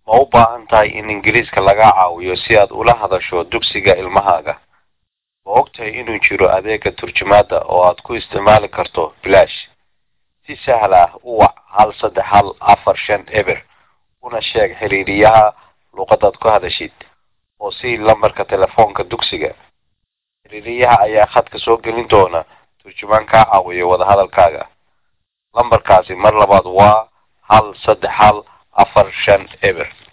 ma u baahan tahay in ingiriiska laga caawiyo si aad ula hadasho dugsiga ilmahaaga ma ogtahay inuu jiro adeega turjumaada oo aad ku isticmaali karto bilaash si sahal ah u wac hal saddex hal afar shan eber una sheeg xiriiriyaha luuqadaad ku hadashid oo sii lambarka telefoonka dugsiga xiriiriyaha ayaa khadka soo gelin doona turjumaan kaa caawiyo wadahadalkaaga lambarkaasi mar labaad waa hal saddex hal afar shan eber